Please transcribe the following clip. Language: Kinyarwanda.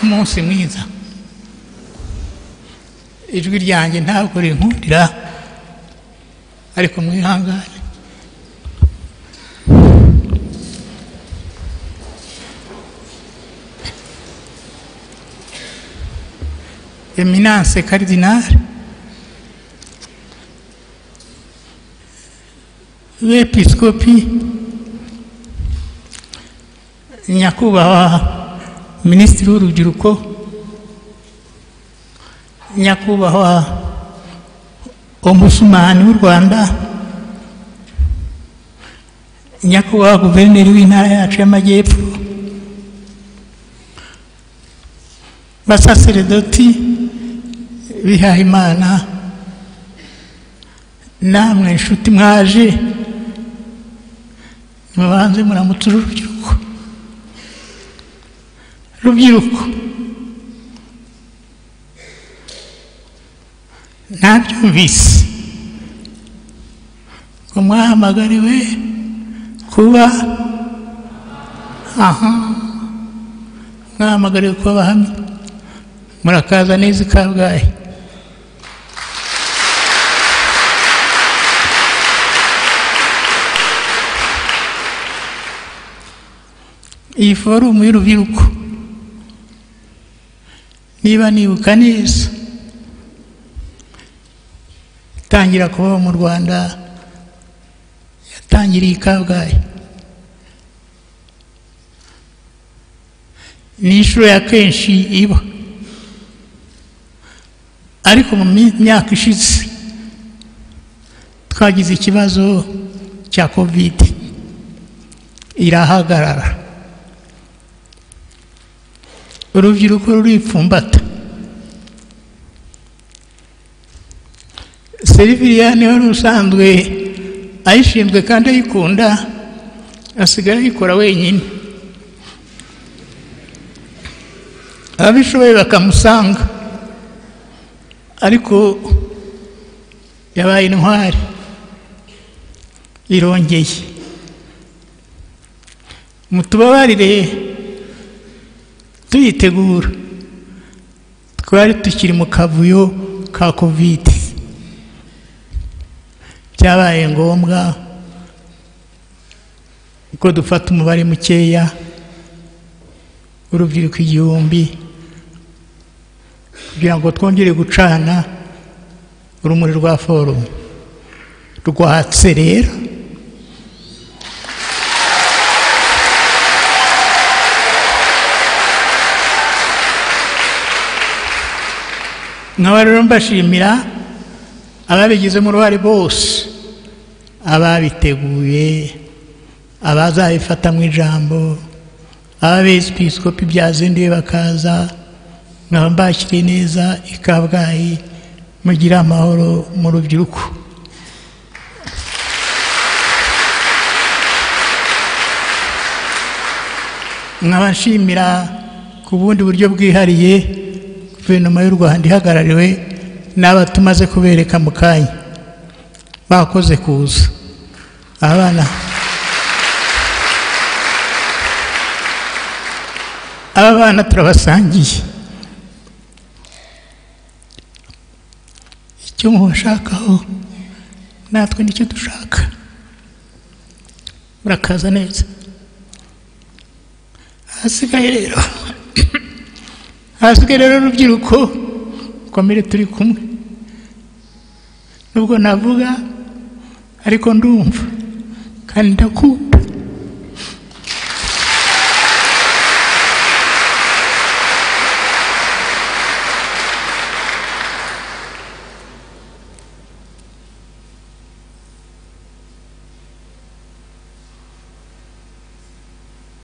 umunsi mwiza ijwi ryanjye ntabwo rinkundira ariko mwihangane eminance karidinari bepisikopi nyakubahwa minisitiri w'urubyiruko nyakubahwa omusumani w'u rwanda nyakubahwa guverineri w'intara yacu y'amajyepfo basaseredoti bihayimana namwe inshuti mwaje nimubanze muramutse uru rubyiruko rubyiruko ntabyumvise ngo mwahamagariwe kuba aha mwahamagariwe kuba abahamya murakaza neza i kabgayi iyi forumu y'urubyiruko niba nibuka neza itangira kubaho mu rwanda yatangiriye i kabgayi ni inshuro ya kenshi iba ariko mu mi- myaka ishize twagize ikibazo cya kovide irahagarara urubyiruko ruripfumbata seriviyani wari usanzwe ayishinzwe kandi ayikunda asigaye ayikora wenyine ababishoboye bakamusanga ariko yabaye intwari irongeye mutubabarire tuyitegura twari tukiri mu kavuyo ka kovide byabaye ngombwa ko dufata umubare mukeya w'urubyiruko igihumbi kugira ngo twongere gucana urumuri rwa forumu rwatse rero nkaba rero mbashimira ababigizemo uruhare bose ababiteguye abazabifatamo ijambo ababepisikopi byazinduye bakaza nkaba mbakiriye neza i kabgayi mugire amahoro mu rubyiruko nkaba nshimira ku bundi buryo bwihariye guverinoma y'u rwanda ihagarariwe n'aba tumaze kubereka mu kanya bakoze kuza abana aba bana turabasangiye icyo mubashakaho natwe nicyo dushaka murakaza neza hasigaye rero hasigaye rero urubyiruko komere turi kumwe nubwo navuga ariko ndumva kandi ndakumva